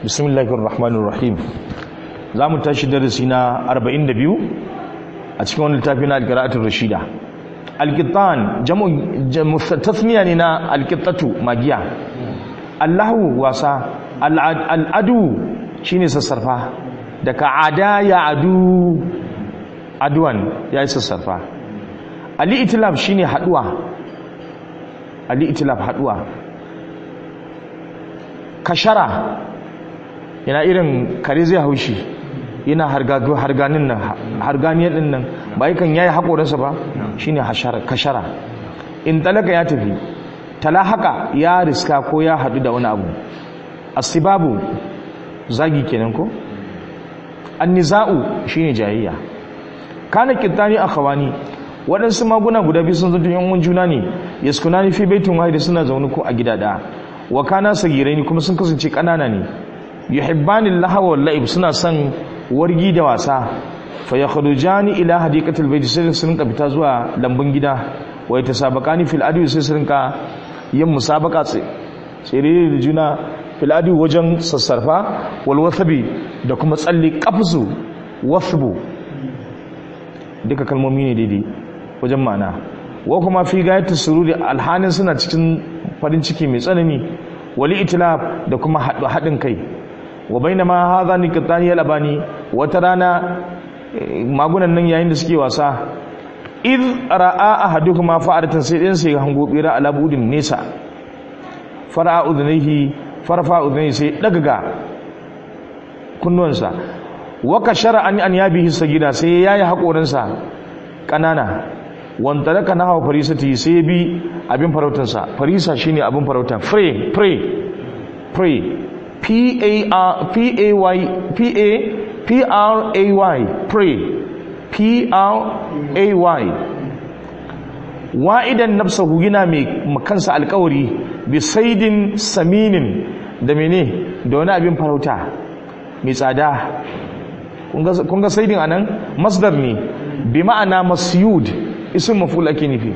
bismillahir rahmanir rahim za mu tashi darasi na 42 a cikin wani littafi na alqira'atul rashida alqitan jamu tasniya ne na alqitatu magiya allahu wasa al'adu shine sassarfa daga ada ya adu aduwan ya yi sassarfa ali itilaf shine haduwa ali itilaf haduwa kashara yana irin kare zai haushi yana harganin nan harganiyar din nan ba yakan yayi hakorinsa ba shine hashara kashara in talaka ya tafi talahaka ya riska ko ya hadu da wani abu asibabu zagi kenan ko anniza'u shine jayayya kana kittani akhawani waɗansu maguna guda biyu sun zanto yan juna ne yaskunani fi baitin wahidi suna zaune ko a gida ɗaya wa kana sagiraini kuma sun kasance ƙanana ne yuhibbani lahawa wal la'ib suna son wargi da wasa fa yakhrujani ila hadiqatil bayt sai su rinka fita zuwa lambun gida wa yatasabaqani fil adu sai su rinka yin musabaqa tsere da juna fil adu wajen sassarfa wal wasabi da kuma tsalle qafzu wasbu duka kalmomi ne daidai wajen ma'ana wa kuma fi gayatu sururi alhanin suna cikin farin ciki mai tsanani wali itilaf da kuma haɗin kai wa bainama hadha niqtani yalabani wata rana magunan nan yayin da suke wasa id ra'a ahaduhuma fa'aratan sai din sai hango bira ala budin nesa fara'a udhnihi farfa udhnihi sai dagaga kunnuwansa wa kashara an an yabihi sagida sai yayi hakorinsa kanana wanda daga na hawa farisati sai bi abin farautarsa farisa shine abin farauta prey prey prey p a r p a y p a p r a y prey p r a y wa'idan nafsahu yana mai makansa alkawari bi saidin saminin da mene da wani abin farauta mai tsada kun ga saidin anan masdar ne bi ma'ana masyud isin maful ake nufi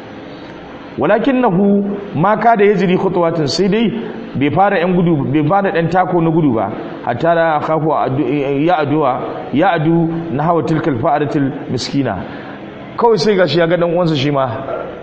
walakinahu ma ka da yajri khutwatin sai dai bai fara yan gudu bai fara dan tako na gudu ba hatta da khafu ya aduwa ya adu na hawa tilkal fa'aratil miskina kawai sai gashi ya ga dan uwansa shi ma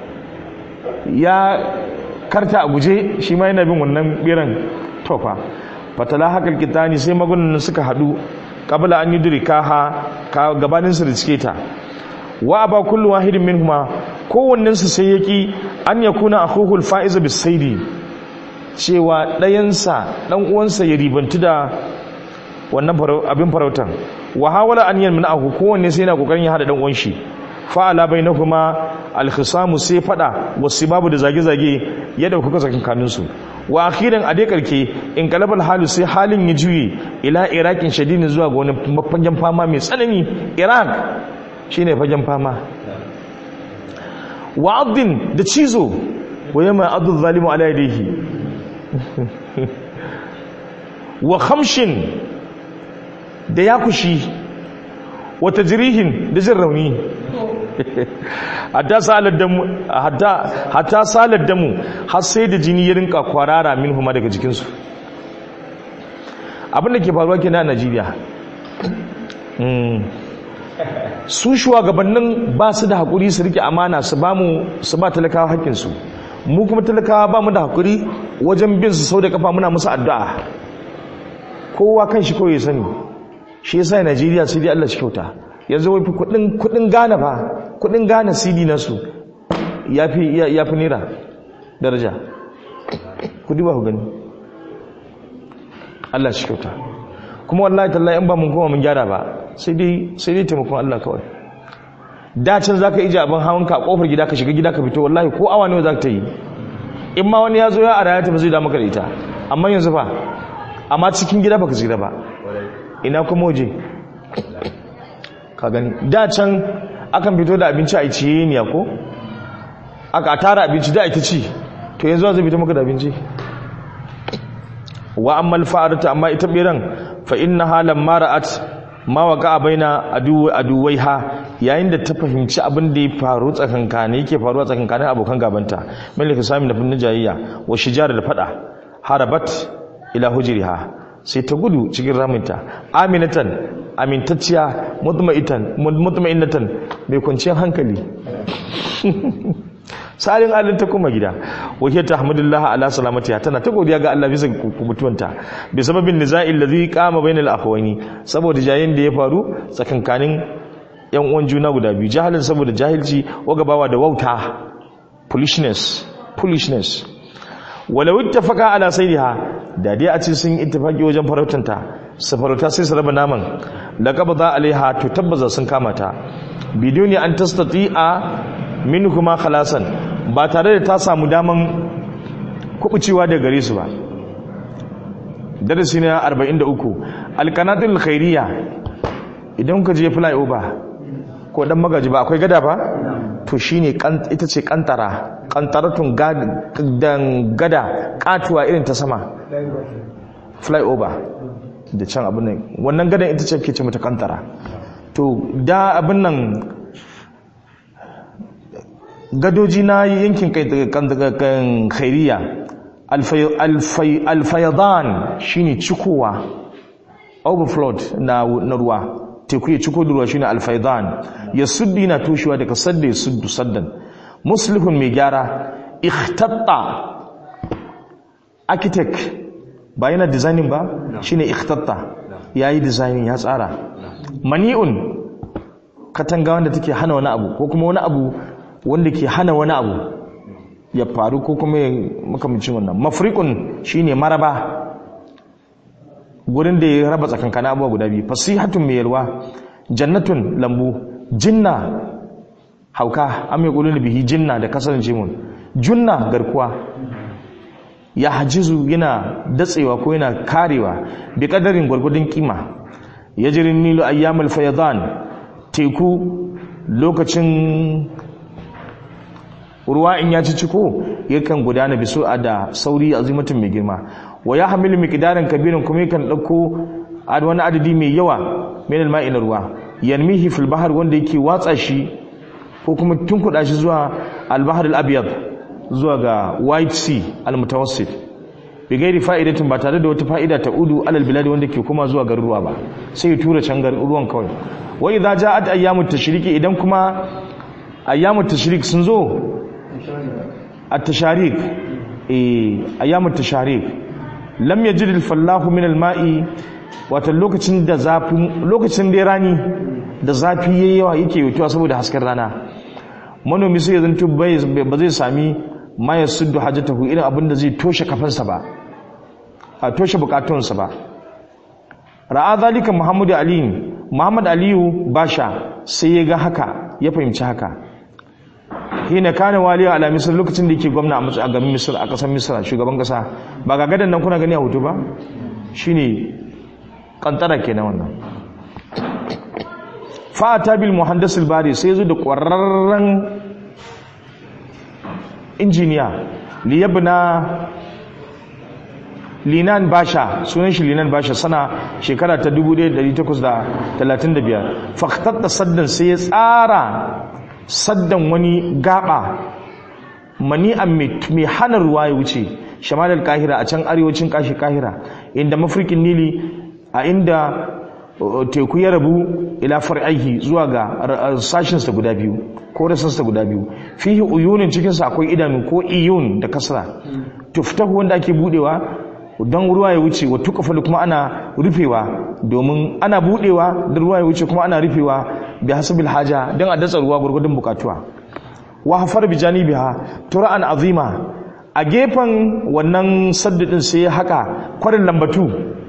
ya karta a guje shi ma yana bin wannan biran tofa fatala hakal kitani sai magunan suka hadu qabla an yudrikaha ka gabanin su da cike ta wa aba kullu wahidin minhuma kowannen su sai yaki an yakuna akhuhu al-faiz bis-saidi cewa ɗayansa dan uwansa ya ribantu da wannan abin farautan wa hawala an yamna'ahu kowanne sai yana kokarin ya hada dan uwan shi fa ala bainahuma al-khisamu sai fada wasibabu da zage-zage ya dauka kasakin kanunsu wa akhiran a dai karke in kalabal halu sai halin ya juye ila iraqin shadidin zuwa ga wani fagen fama mai tsanani iraq shine fagen fama wa abdin da cizo wa yamma abdul zalimu ala yadihi wa khamshin da yakushi wa tajrihin da jin rauni hatta salar damu hatta hatta salar damu har sai da jini ya rinka kwarara minhuma daga jikinsu abin da ke faruwa kenan a Najeriya su shugabannin ba su da hakuri su rike amana su ba mu su ba talakawa hakkin su mu kuma talakawa ba mu da hakuri wajen bin su sau da kafa muna musu addu'a kowa kan shi kawai ya sani shi yasa Najeriya sai dai Allah shi kyauta yanzu wai kudin kudin Ghana fa kudin Ghana CD na su yafi yafi naira daraja kudi ba ku gani Allah shi kyauta kuma wallahi tallahi in ba mun koma mun gyara ba sai dai sai dai taimakon Allah kawai da can zaka ije abin hawan ka kofar gida ka shiga gida ka fito wallahi ko awa ne zaka ta yi in ma wani ya zo ya araya ta ba zai da maka da ita amma yanzu fa amma cikin gida baka shiga ba ina kuma waje ka gani da can akan fito da abinci a ciye ne ko aka tara abinci da ita ci to yanzu zai fito maka da abinci wa ammal fa'arata amma ita biran fa innaha lamma ra'at ma waqa baina adu aduwaiha yayin da ta fahimci abin da ya faru tsakankane yake faruwa tsakankanin abokan gabanta malaka sami da fin jayayya wa shijara da fada harabat ila hujriha sai ta gudu cikin raminta aminatan amintacciya mutmainatan mai kwanciyar hankali salin alin ta kuma gida wakil ta hamdulillah ala salamatiya tana ta godiya ga Allah bisa mutuwanta bi sababin niza'il ladhi qama bainal akhawani saboda jayin da ya faru tsakankanin yan uwan juna guda biyu jahalin saboda jahilci wagabawa da wauta foolishness foolishness walau ittafaqa ala sayriha da dai a ce sun ittifaki wajen farautanta su farauta sai su raba naman laqabda alaiha to tabbaza sun kama ta biduni an tastati'a minhuma khalasan ba tare da ta samu daman kubucewa da gare su ba darasi na 43 alqanatul khairiyya idan ka je fly over ko dan magaji ba akwai gada ba to shine ita ce kantara kantaratun dan gada katuwa irin ta sama fly over da can abin nan wannan gadan ita ce ke ce mata kantara to da abin nan gadoji na yankin kan khairiya alfayadan shine cikowa overflow na ruwa teku ya ciko da ruwa shine alfayadan ya suddi na toshewa daga sadda ya suddu saddan muslihun mai gyara ikhtatta architect ba yana designing ba shine ikhtatta yayi designing ya tsara mani'un katanga wanda take hana wani abu ko kuma wani abu wanda ke hana wani abu ya faru ko kuma makamcin wannan mafriqun shine maraba gurin da ya raba tsakankan abubuwa guda biyu fasihatun mai yalwa jannatun lambu jinna hauka am yaqulun bihi jinna da kasarin jimun junna garkuwa ya hajizu yana datsewa ko yana karewa bi kadarin gwargwadon kima yajrin nilu ayyamul fayadan teku lokacin ruwa in ya ci ciko yakan gudana biso a da sauri azimatin mai girma wa ya hamilu miqdaran kabirin kuma yakan dauko wani adadi mai yawa min alma'i na ruwa yanmihi fil bahr wanda yake watsa shi ko kuma tunkuda shi zuwa al-bahr al-abyad zuwa ga white sea al-mutawassit bi gairi fa'idatin ba tare da wata fa'ida ta udu alal bilad wanda ke kuma zuwa garuruwa ba sai ya tura can ruwan kawai wa idza ja'at ayyamut tashriki idan kuma ayyamut tashrik sun zo at-tasharik eh ayyamut tasharik lam yajid al-fallahu min al-ma'i wato lokacin da zafin lokacin da rani da zafi yayi yawa yake yutuwa saboda hasken rana manomi sai ya zanto ba zai sami ma ya suddu hajjatahu irin abin da zai toshe kafansa ba a toshe bukatunsa ba ra'a zalika muhammadu aliyu muhammad aliyu basha sai ya ga haka ya fahimci haka hina kana waliya ala misir lokacin da yake gwamna a garin misir a kasar misir shugaban kasa ba ga gadan nan kuna gani a hoto ba shine kantara kenan wannan fa'ata bil muhandis bari sai zo da ƙwararren injiniya liyabna linan basha sunan shi linan basha sana shekara ta 1835 faktatta saddan sai ya tsara saddan wani gaba mani'an mai hana ruwa ya wuce shamal kahira a can arewacin kashi kahira inda mafirkin nili a inda teku ya rabu ila far'aihi zuwa ga sashinsa guda biyu ko rasansa guda biyu fihi uyunin cikinsa akwai idanu ko iyun da kasra tuftahu wanda ake budewa don ruwa ya wuce wa tukafalu kuma ana rufewa domin ana budewa da ruwa ya wuce kuma ana rufewa bi hasabil haja don a datsa ruwa gurgudun bukatuwa wa hafar bi janibiha tura'an azima a gefen wannan saddadin sai ya haka kwarin lambatu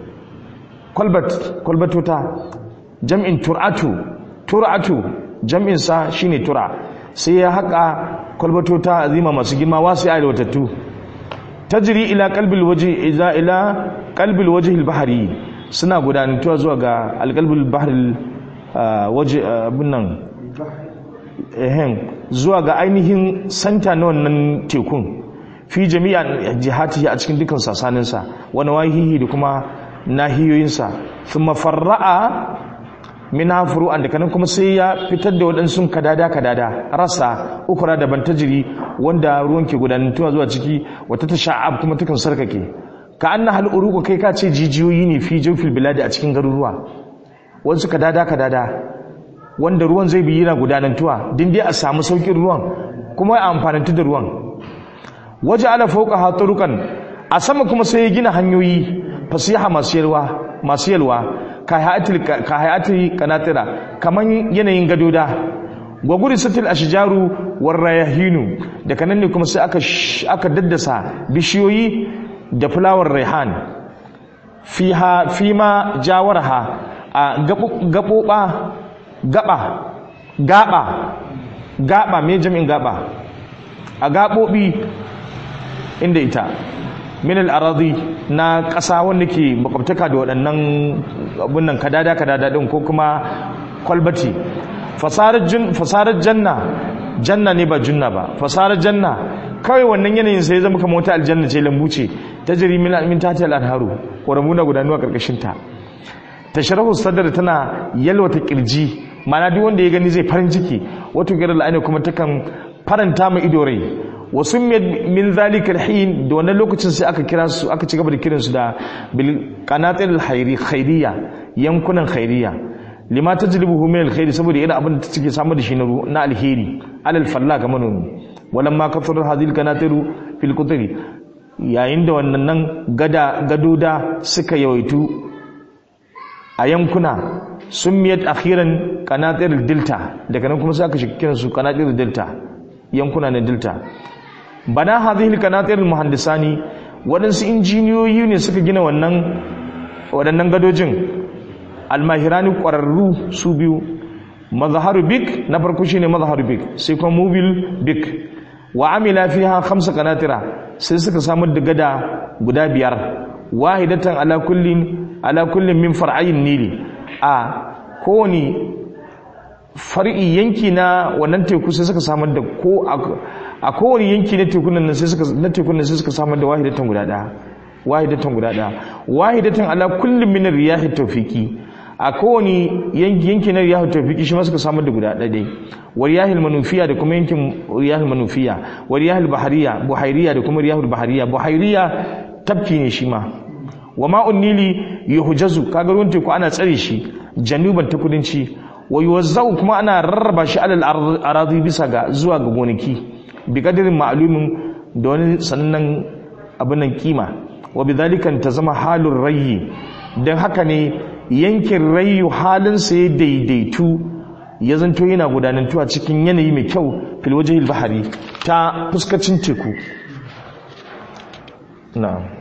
kwalbatota jam'in tur'atu tur'atu jam'in sa shine tura sai ya haka kwalbatota azima masu girma wasu ya watattu tajri ila qalbil wajhi ila ila qalbil wajhi al-bahri suna gudanantuwa zuwa ga al-qalbil bahri waje binnan ehen zuwa ga ainihin santa na wannan tekun fi jami'a jihatihi a cikin dukkan sasaninsa wani wahihi da kuma nahiyoyinsa thumma farra'a min furu'an da kanan kuma sai ya fitar da waɗansu kadada kadada rasa ukura daban tajiri wanda ruwan ke gudanantuwa zuwa ciki wata ta sha'ab kuma tukan sarkake ka anna hal uruku kai ka ce jijiyoyi ne fi jawfil biladi a cikin garuruwa wasu ka dada ka dada wanda ruwan zai bi yana gudanantuwa din dai a samu saukin ruwan kuma a amfanantu da ruwan waje ala fauka haturukan a sama kuma sai ya gina hanyoyi fasiha masu yalwa masu yalwa ka hayatil kanatira kaman yanayin gadoda gwaguri satil ashjaru warrayahinu daga nan ne kuma sai aka aka daddasa bishiyoyi da fulawar raihan fiha fima jawarha a gaboba gaba gaba gaba me jami'in gaba a gabobi inda ita min al-aradi na ƙasa wanda ke makwabtaka da waɗannan abun nan kadada kadada din ko kuma kwalbati fasarar janna janna ne ba junna ba fasarar janna kawai wannan yanayin sai zama kamar wata aljanna ce lambu ce ta jiri min tati al-anharu ƙoramu na gudanuwa ƙarƙashin ta tashrahu sadar tana yalwata kirji mana duk wanda ya gani zai farin ciki wato girar la'ani kuma takan faranta mai ido rai wasu min zalikal hin da wannan lokacin sai aka kira su aka ci gaba da kiransu da bil qanatil khairiyya yankunan khairiyya lima tajlibuhu min alkhairi saboda irin abin da take samu da shi na alheri alal falla ga manomi walan ma kafarar hadil kanatiru fil qutri yayin da wannan nan gada gadoda suka yawaitu a yankuna summiyat akhiran qanatir delta daga nan kuma sai aka shiga su qanatir delta yankuna na delta bana hadhihi qanatir muhandisani waɗansu injiniyoyi ne suka gina wannan waɗannan gadojin almahirani ƙwararru su biyu mazharu bik na farko shine mazharu bik sai kuma mobil bik wa amila fiha khamsa qanatira sai suka samar da gada guda biyar wahidatan ala kullin ala kullin min far'ayin nili a kowani far'i yanki na wannan teku sai suka samar da ko a kowani yanki na tekunan nan sai suka na tekunan sai suka samar da wahidatan guda daya wahidatan guda daya wahidatan ala kullin min riyahi tawfiki a kowane yanki yanki na riyahul tawfiki shi ma suka samar da guda ɗaya wa riyahul manufiya da kuma yankin riyahul manufiya wa riyahul bahariya buhairiya da kuma riyahul bahariya buhairiya tafki ne shi ma wa ma'un nili yuhjazu kaga ruwan teku ana tsare shi januban ta kudanci wa yuwazzau kuma ana rarraba shi alal aradi bisa ga zuwa ga gonaki bi kadirin ma'lumin da wani sanannen abin nan kima wa bidhalika ta zama halur rayyi dan haka ne yankin rayu halinsa ya daidaitu ya zanto yana gudanantuwa cikin yanayi mai kyau filwajihil bahari ta fuskacin teku na